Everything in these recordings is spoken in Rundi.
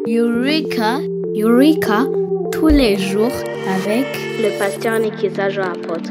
Eureka, Eureka, tous les jours avec le pasteur Nikiza Jean Apôtre.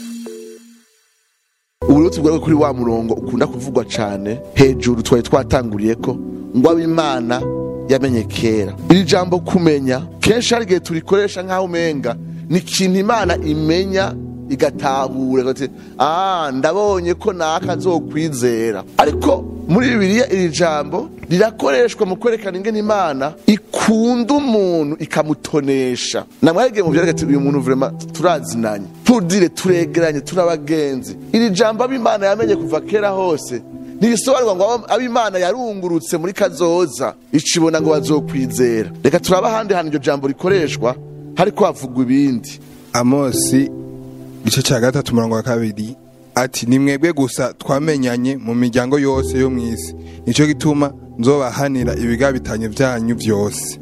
uburuti bwawe kuri wa murongo ukunda kuvugwa cane hejuru twari twatanguriye ko ngo ab'imana yamenye kera iri jambo kumenya kenshi hari igihe turikoresha nk'aho umenga ni ikintu imana imenya igatahura igati ah ndabonye ko naka nzokwizera ariko muri bibiliya iri jambo rirakoreshwa mu kwerekana ingene imana ikunda umuntu ikamutonesha namwarigiye mu vyerekati uyu muntu vrema turazinanye pudire turegeranye turabagenzi iri jambo ab'imana yamenye kuva kera hose ntibisobanurwa ngo abo- ab'imana yarungurutse muri kazoza icibona ngo bazokwizera reka turaba ahandi hantu iryo jambo rikoreshwa hariko havugwa ibindi amosi igice cya gatatu umurongo wa kabiri ati ni mwebwe gusa twamenyanye mu miryango yose yo mu isi nicyo gituma nzobahanira ibigabitanye byanyu byose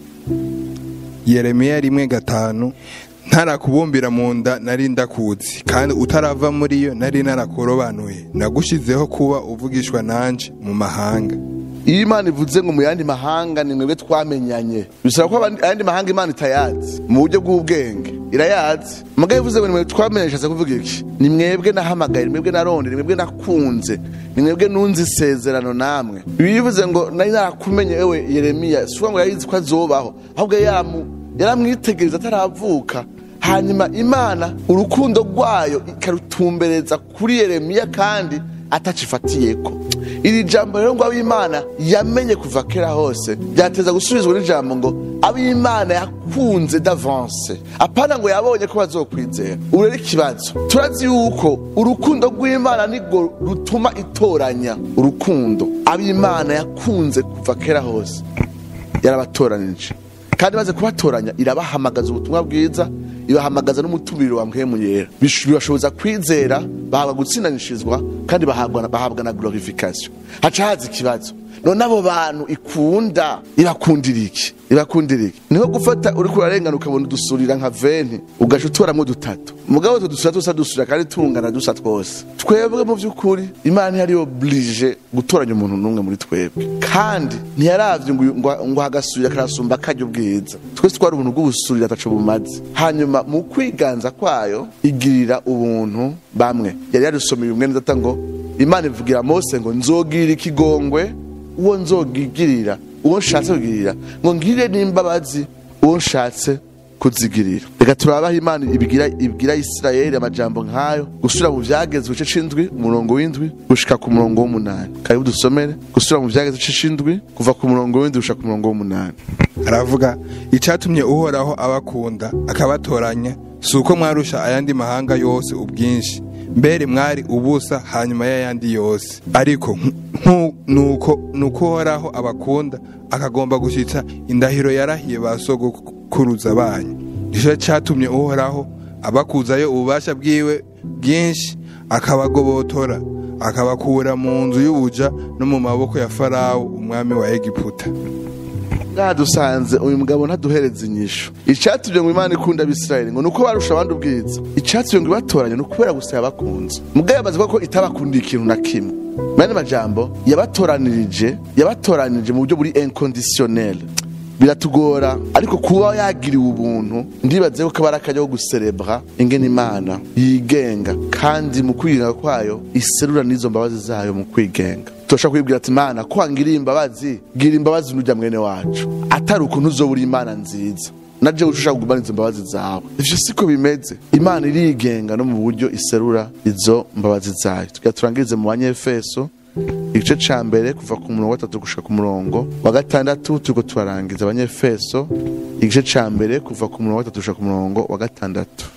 yeremiya rimwe gatanu ntarakubumbira mu nda nari ndakuzi kandi utarava muri yo nari narakurobanuye nagushizeho kuba uvugishwa nanje mu mahanga iyo imana ivuze ngo mu yandi mahanga ni mwebwe twamenyanye bisaba ko abandi- ayandi mahanga imana itayazi mu buryo bw'ubwenge irayazi mugabo ivuze ngo ni mwebwe twamenye ishatse kuvuga iki ni mwebwe nahamagaye ni mwebwe narondeye ni mwebwe nakunze ni mwebwe nunze isezerano namwe bivuze ngo nari narakumenye ewe yeremiya si ukuvuga ngo yarizi ko azobaho ahubwo yamu- yaramwitegereza ataravuka hanyuma imana urukundo rwayo ikarutumbereza kuri yeremiya kandi atacifatiyeko iri jambo rero ngo ab'imana yamenye kuva kera hose byateza gusubizwa n'ijambo ngo ab'imana yakunze d'avance apana ngo yabonye ko bazokwizera ubu rero ikibazo turazi yuko urukundo rw'imana nirwo rutuma itoranya urukundo ab'imana yakunze kuva kera hose yarabatoranije kandi maze kubatoranya irabahamagaza ubutumwa bwiza ibahamagaza n'umutumiro wa mpwemu yera Bish- bibashoboza kwizera bahabwa gutsindanishirizwa kandi bahabwa bahabwa na glorification haca haza ikibazo none abo bantu ikunda ibakundira iki ibakundira iki niho gufata uriko urarengana ukabona udusurira nka venti ugaca utoramwo dutatu mugabo utwo dusura tusa dusurira kandi tungana dusa twose twebwe mu by'ukuri imana ntiyari oblige gutoranya umuntu n'umwe muri twebwe kandi ntiyaravye ngo ngo- ngo hagasurira karasumba karya ubwiza twese twari ubuntu bw'ubusurira ataco bumaze hanyuma mu kwiganza kwayo igirira ubuntu bamwe yari yarisomeye umwe neza ata ngo imana ivugira mose ngo nzogirira ikigongwe uwo nzogigirira uwo nshatse kugirira ngo ngirire n'imbabazi uwo nshatse kuzigirira reka turabaho imana ibwira ibwira isirayeli amajambo nk'ayo gusubira mu vyageze igice c'indwi umurongo w'indwi gushika ku murongo w'umunani karibu dusomere gusubira mu vyageze igice c'indwi kuva ku murongo w'indwi gushika ku murongo w'umunani aravuga icyatumye uhoraho abakunda akabatoranya si uko mwarusha ayandi mahanga yose ubwinshi mbere mwari ubusa hanyuma y'ayandi yose ariko nku- nuko nuko uhoraho abakunda akagomba gushyitsa indahiro yarahiye ba sogokuruza banyu nicyo cyatumye uhoraho abakuzayo ububasha bwiwe bwinshi akabagobotora akabakura mu nzu y'ubuja no mu maboko ya farawo umwami wa egiputa ngaha dusanze uyu mugabo ntaduhereza inyishu icyatumye ngo imana ikunda abisirayeli ngo ni uko barusha abandi ubwiza icyatumye ngo ibatoranye ni ukubera gusa yabakunze mugabo yamaze kuvuga ko itabakundiye ikintu na kimwe mani majambo yabatoranirije yabatoranirije mu buryo buri inconditionnel biratugora ariko kuba yagiriwe ubuntu ndibaze ko kaba ari akajya ko guserebra ingene imana yigenga kandi mu kwigenga kwayo iserura n'izo mbabazi zayo mu kwigenga turashobora kwibwira ati imana ko wangiriye imbabazi gira imbabazi n'ujya mwene wacu atari ukuntu uzobura imana nziza naje ushaka kugumana izo mbabazi zawe ivyo siko bimeze imana irigenga no mu buryo iserura izo mbabazi zayo tugira turangirize mu banyefeso igice ca mbere kuva ku murongo wa gatatu gushika ku murongo wa gatandatu turiko turarangiza abanyefeso igice ca mbere kuva ku murongo wa gatatu gushika ku murongo wa gatandatu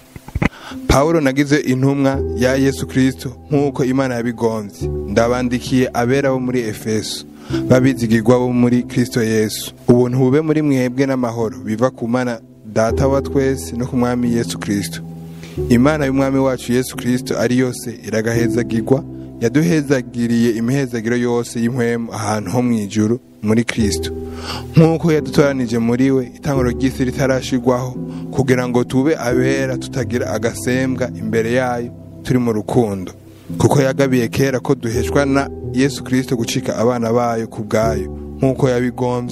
pawulo nagize intumwa ya yesu kirisito nk'uko imana yabigombye ndabandikiye abera bo muri efeso babizigirwa bo muri kirisito yesu ubuntu bube muri mwebwe n'amahoro biva ku mana data wa twese no ku mwami yesu kirisito imana y'umwami wacu yesu kirisito ari yose iragahezagirwa yaduhezagiriye imihezagiro yose y'impwemu ahantu ho mu ijuru muri kirisito nk'uko yadutoranije muri we itanguro ry'isi ritarashigwaho kugira ngo tube abera tutagira agasembwa imbere yayo turi mu rukundo kuko yagabiye kera ko duheshwa na yesu kirisito gucika abana bayo ku bwayo nk'uko yabigombye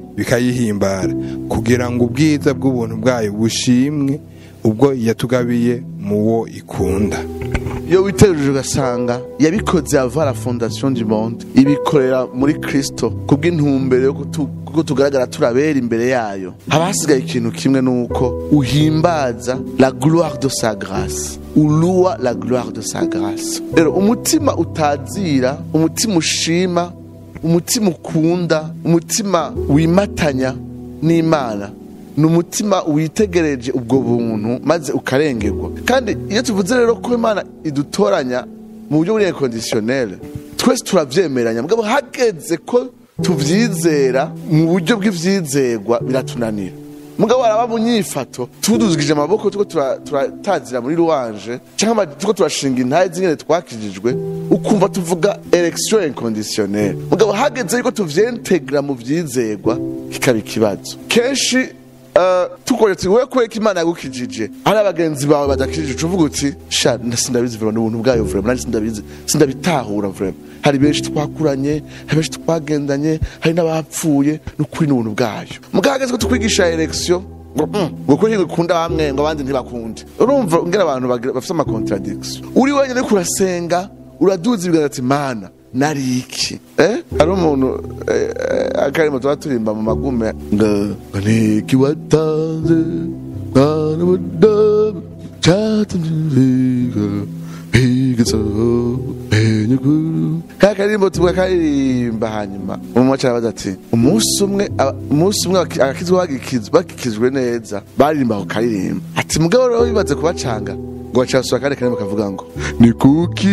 bikayihimbara kugira ngo ubwiza bw'ubuntu bwayo bushimwe ubwo yatugabiye mu wo ikunda iyo witegereje ugasanga yabikoze ava la fondation du monde ibikorera muri kristo kubw'intumbero yo kutu- kuko tugaragara turabera imbere yayo haba hasigaye ikintu kimwe nuko uhimbaza la gloire de sa grâce uluwa la gloire de sa grâce rero umutima utazira umutima ushima umutima ukunda umutima wimatanya n'imana ni umutima witegereje ubwo buntu maze ukarengerwa kandi iyo tuvuze rero ko imana idutoranya mu buryo buri inconditionnel twese turavyemeranya mugabo hageze ko tuvyizera mu buryo bw'ivyizerwa biratunanira mugabo araba mu nyifato tuduzigije amaboko tuko tura- turatazira muri ruwanje cyangwa tuko turashinga intahe zingene twakijijwe ukumva tuvuga election inconditionnelle mugabo hageze yuko tuvyentegra mu vyizerwa kikaba ikibazo kenshi uh, tukoye tuti wewe kubera ko imana yagukijije ari abagenzi bawe badakijije ucuvuga uti sha nda- sindabizi vrema n'ubuntu bwayo vrema nanjye sindabizi sindabitahura vrema hari benshi twakuranye hari benshi twagendanye hari n'abapfuye n'ukuri n'ubuntu bwayo mugabo hageze ko tukwigisha election ngo mm, ngo kuri ngukunda bamwe ngo abandi ntibakunde urumva ngera abantu bagira- bafite amacontradiction uri wenyine uriko urasenga uraduza ibiganza ati mana nari iki eh hari umuntu eh, eh, akarimo tuba turimba mu magume ngo ngo niki watanze mwana mudamu cyatumye bigaso enyukuru ka karimbo tuba karirimba hanyuma umwe arabaza ati umunsi umwe aba- umunsi umwe abaki- abakizwa bagikizwa bagikizwe neza baririmba ako karirimba ati mugabo rero bibaze kubacanga ngo bacasura kandi karimbo kavuga ngo ni kuki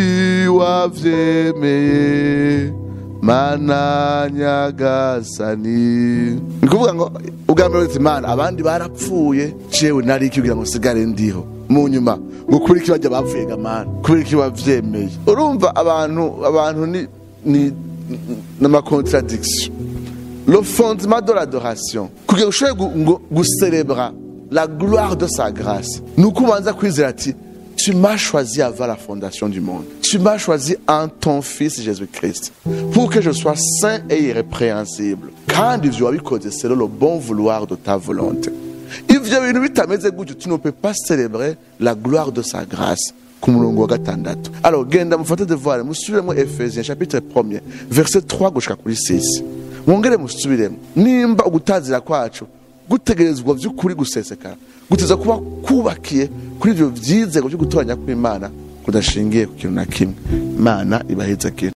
wavyemeye mana nyagasani ni kuvuga ngo ubwa mbere uti mana abandi barapfuye jewe nari iki kugira ngo nsigare ndiho mu nyuma ngo kuri iki bajya bapfuye ga mana kubera iki wavyemeye urumva abantu abantu ni ni n'amacontradiction le fondement de l'adoration kugira ngo ushobore gu- ngo gucélébra la gloire de sa grâce ni uko ubanza kwizera ati tu m'as choisi avant la fondation du monde tu m'as choisi en ton fils Jésus-Christ pour que je sois saint et irrépréhensible kandi ivyo wabikoze selon le bon vouloir de ta volonté ivyo bintu bitameze gutyo tu ne peux pas célébrer la gloire de sa grâce ku murongo wa gatandatu alors genda mufate devoir musubiremo efesiens chapitre 1 verset 3 gushika kuri 6 mwongere musubiremo nimba ugutazira kwacu gutegerezwa vy'ukuri gusesekara guteza kuba kubakiye kuri ivyo vyizego vyo gutoranya kw'imana kudashingiye ku kintu na kimwe imana ibaheza kintu